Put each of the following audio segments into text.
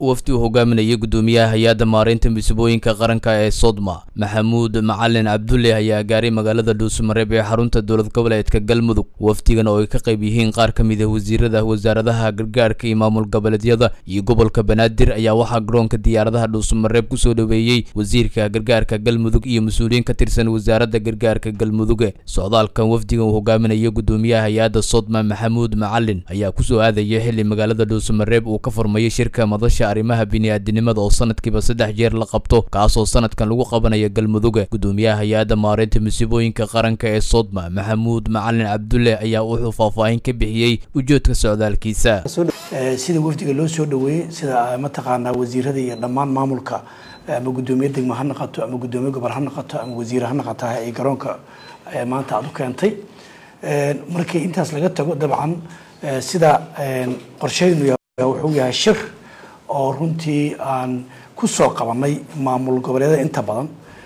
wafdi uu hogaaminayay guddoomiyaha hay-adda maareynta musiibooyinka qaranka ee sodma maxamuud macalin cabdulle ayaa gaaray magaalada dhuusamareeb ee xarunta dowlad goboleedka galmudug wafdigan oo ay ka qayb yihiin qaar ka mid ah wasiirada wasaaradaha gargaarka iyo maamul goboleedyada iyo gobolka banaadir ayaa waxaa garoonka diyaaradaha dhuusamareeb kusoo dhoweeyey wasiirka gargaarka galmudug iyo mas-uuliyiin ka tirsan wasaaradda gargaarka galmuduge socdaalkan wafdigan uu hogaaminaya guddoomiyaha hay-adda sodma maxamuud macalin ayaa kusoo aadaya xili magaalada dhuusamareeb uu ka furmayay shirka madasha arrimaha bini'aadinimada oo sanadkiiba saddex jeer la qabto kaasoo sanadkan lagu qabanaya galmuduga guddoomiyaha hay-adda maareynta musiibooyinka qaranka ee sodma maxamuud macalin cabdulle ayaa wuxuu faahfaahin ka bixiyey ujeedka socdaalkiisa sida wafdiga loo soo dhaweeyey sida mataqaanaa wasiirada iyo dhammaan maamulka ama guddoomiye degmo ha noqoto ama guddoomiye gobol ha noqoto ama wasiire ha noqoto ay garoonka maanta aada u keentay markii intaas laga tago dabcan sida qorsheynu wuxuu yahay shir oo runtii aan ku soo qabanay maamul goboleedyada inta badan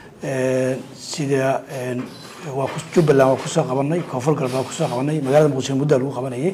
sida waa jubbaland waa kusoo qabanay koonfur galbeed waa kusoo qabanay magaalada muqdisho muddaa lagu qabanayay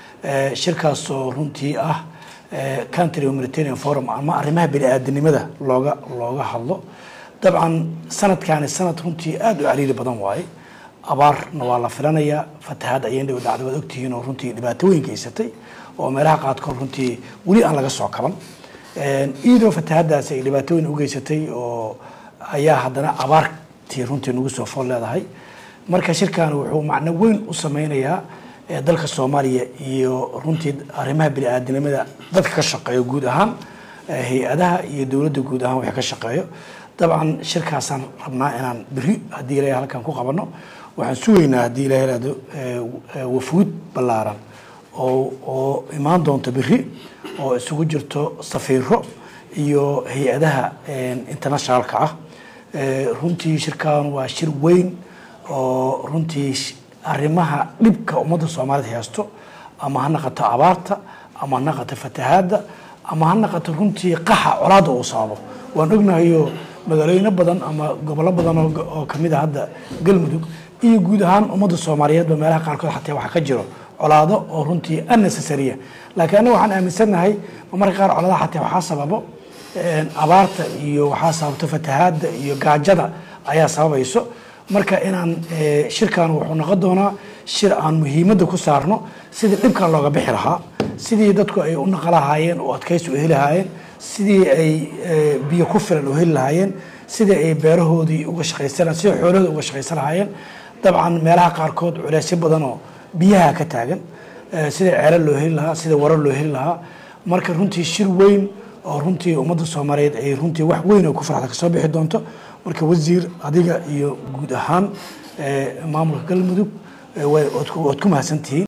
shirkaasoo runtii ah country humanitarian forum ama arrimaha bini-aadanimada looga looga hadlo dabcan sanadkaani sanad runtii aada u cariiri badan waaye abaarna waa la filanayaa fatahaad ayeen dhow dhacda waad ogtihiin oo runtii dhibaato weyn geysatay oo meelaha qaadkood runtii weli aan laga soo kaban iyadoo fatahaadaasi ay dhibaato weyn u geysatay oo ayaa haddana abaartii runtii nagu soo fool leedahay marka shirkan wuxuu macno weyn u sameynayaa dalka soomaaliya iyo runtii arrimaha bini-aadinimada dadka ka shaqeeyo guud ahaan hay-adaha iyo dowladda guud ahaan wixii ka shaqeeyo dabcan shirkaasaan rabnaa inaan beri haddii ilahay halkan ku qabano waxaan sugaynaa haddii ilahay ihahdo wafuud ballaaran oo oo imaan doonto beri oo isugu jirto safiiro iyo hay-adaha internationalka ah runtii shirkan waa shir weyn oo runtii arrimaha dhibka ummadda soomaalida haysto ama ha naqato abaarta ama ha naqato fatahaadda ama ha naqato runtii qaxa colaadda uu sababo waan ognahayo magaalooyino badan ama gobollo badan oo kamid a hadda galmudug iyo guud ahaan ummadda soomaaliyeedba meelaha qaarkood xataa waxaa ka jiro colaado oo runtii unnecessarya laakiin anaga waxaan aaminsannahay marka qaar colaadaha xataa waxaa sababo abaarta iyo waxaa sababto fatahaadda iyo gaajada ayaa sababayso marka inaan shirkan wuxuu noqon doonaa shir aan muhiimadda ku saarno sidii dhibkan looga bixi lahaa sidii dadku ay u naqa lahaayeen oo adkaysi u heli lahaayeen sidii ay biyo ku filan u heli lahaayeen sidii ay beerahoodii uga shaqaysan sidii xoolahooda uga shaqaysan lahaayeen dabcan meelaha qaarkood culeysyo badan oo biyaha ka taagan sidii ceelo loo heli lahaa sidii warar loo heli lahaa marka runtii shir weyn oo runtii ummadda soomaaliyeed ay runtii wax weyn oo ku farxda kasoo bixi doonto marka wasiir adiga iyo guud ahaan maamulka galmudug waad ku mahadsantihiin